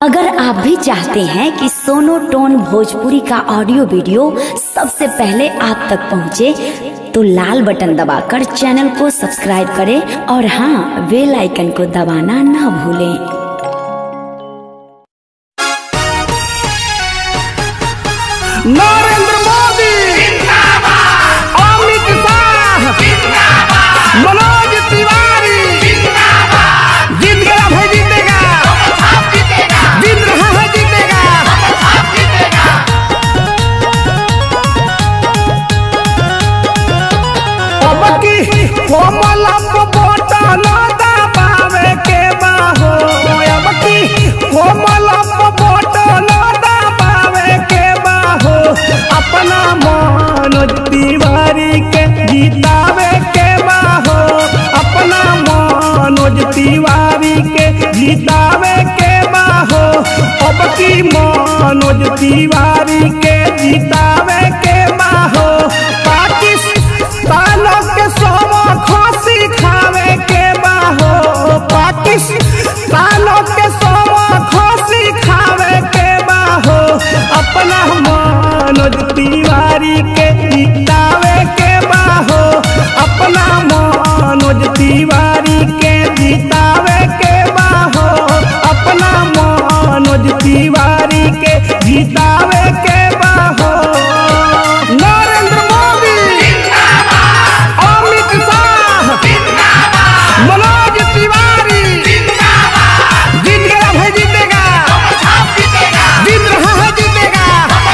अगर आप भी चाहते हैं कि सोनो टोन भोजपुरी का ऑडियो वीडियो सबसे पहले आप तक पहुंचे, तो लाल बटन दबाकर चैनल को सब्सक्राइब करें और हाँ बेल आइकन को दबाना ना भूलें नरेंद्र मोदी अमित शाह मनोज तिवारी जीत गया भाई जीतेगा जीत रहा है जीतेगा अब की कोमल बटन दबावे के बाहो अब की कोमल बटन दबावे के बाहो अपना मनोज तिवारी के जीतावे के बाहो अपना मनोज तिवारी के जीतावे के बाहो अब की मनोज तिवारी के जीतावे के बाहो पाकिस्तान के सोम खोसी खावे के बाहो पाकिस्तान के सोम खोसी खावे के बाहो अपना मनोज तिवारी के जीतावे के बाहो अपना मनोज तिवारी के जीतावे के बाहो अपना मनोज तिवारी के जीतावे के बाहो नरेंद्र मोदी अमित शाह मनोज तिवारी जीत गया भाई जीतेगा जीत रहा है जीतेगा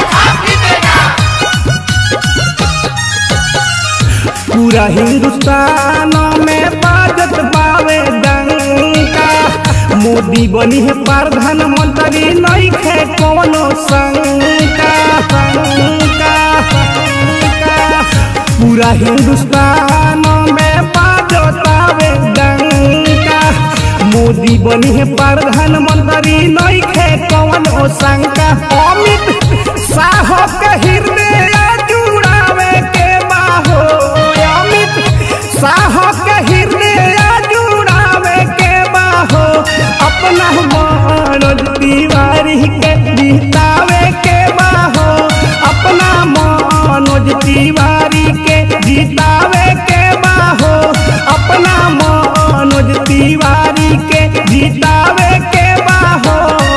पूरा हिंदुस्तान में बाजत पावे डंका मोदी बनी है प्रधानमंत्री नहीं खे कोनो शंका शंका शंका पूरा हिंदुस्तान में बाजत पावे डंका मोदी बनी है प्रधानमंत्री नहीं खे कोनो शंका अमित शाह के हृदय जुड़ावे के बाहो अमित शाह के हृदय जुड़ावे के बाहो अपना मनोज तिवारी के जीतावे के बाहो अपना मनोज तिवारी के जीतावे के बाहो अपना मनोज तिवारी के जीतावे के बाहो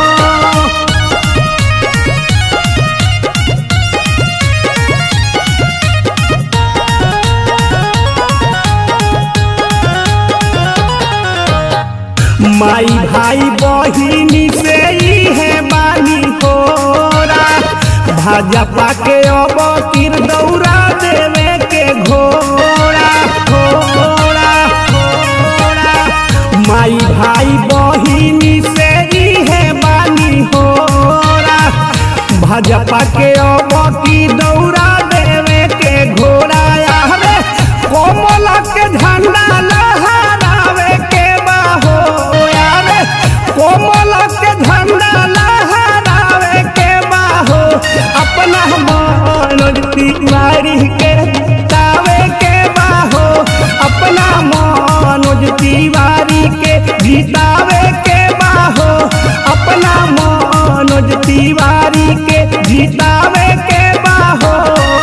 माई भाई बहिनी से ही है बानी होरा भाजपा के अब किर दौरा देवे के घोड़ा घोड़ा घोड़ा माई भाई बहिनी से ही है बानी होरा भाजपा के अब की दौरा देवे के घोड़ा आवे कोमल के झंडा लहरावे के बाहो आवे कोमल के झंडा लहरावे के बाहो अपना मनोज तिवारी के तावे के बाहो अपना मनोज तिवारी के जीतावे के बाहो अपना मनोज तिवारी के जीतावे के बाहो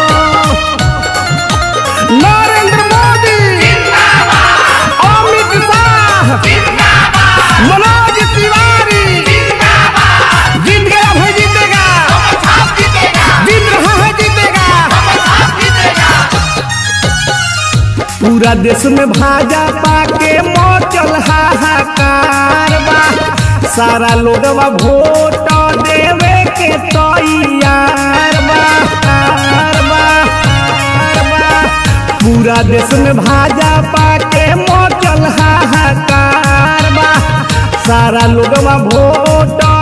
नरेंद्र मोदी अमित शाह मनोज तिवारी जीत गया भाई जीतेगा जीत रहा है जीतेगा पूरा देश में भाजपा के मचल हाहाकार बा सारा लोगवा वोट देवे के तैयार बा कार बा, कार बा। पूरा देश में भाजपा के मचल हाहाकार बा सारा लोगवा वोट